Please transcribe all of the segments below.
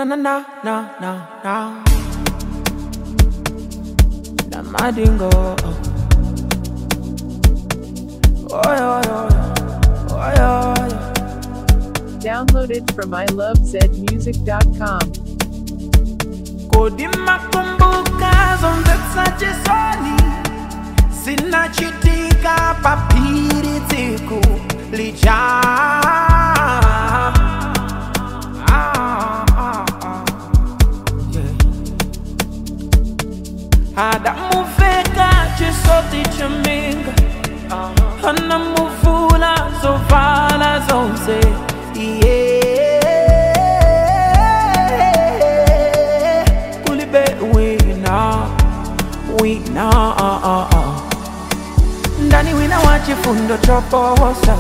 na na na na na na na madingo oy oy oy oy oy Downloaded from ilovezmusic.com. kodi makumbuka zonse sachisoni zinachitika papiri tsiku lija Ah, ah, ah. Yeah. adamuveka chisoti chaminga anamuvula zovala zonse yeah. kulibe wina wina ah, ah, ah. ndani wina wa chifundo choposa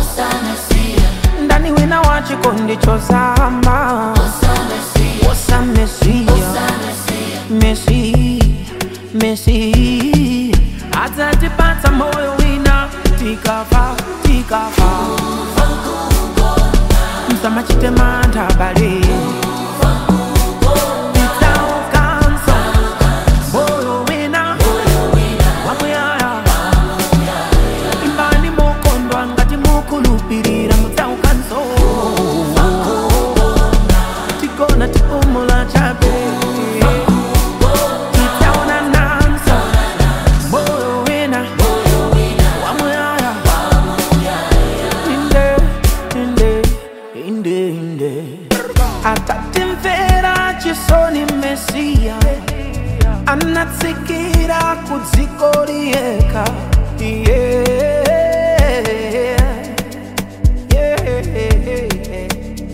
ndani wina wa chikondi chosama wosa mesia mesi mesi atatipata moyo wina tikafa tikafa msamachitema bale Itaukanso, moyo wina wamuyaya imbani mokondwa ngati mukulupirira mudzaukanso tigona tipumula chabe titaona nanso moyo wina wamuyaya inde inde inde inde atatimvera chisoni mesiya anatsikira kudziko liyeka yeah. Yeah.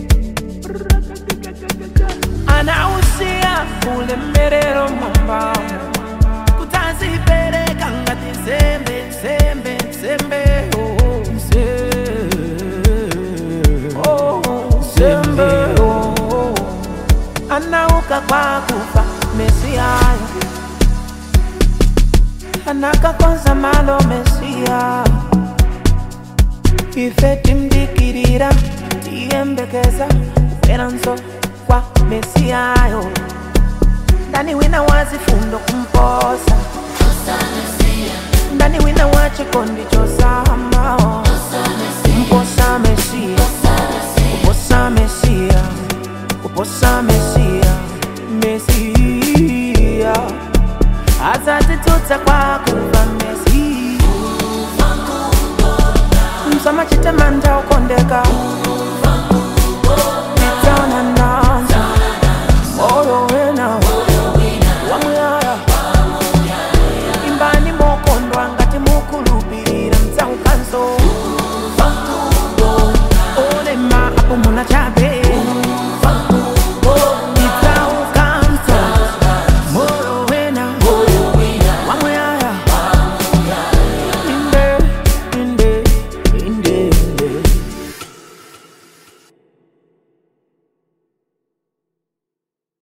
anausiya ulemerero mwambamo kutazipereka ngati nsembe nsembe nsembe oh, nse- oh, nsembe oh. anauka kwa kufa mesiyayo anakakonza malo mesiya ife timdikirira tiyembekeza kuferanso kwa mesiyayo ndani wina wazifundo kumposa ndani wina wa chikondi chosamao kumposa mesiya kuposa mesiya kuposa mesiya mesiya azatitutsa kwa kuva mesiya msamachite manda ukondeka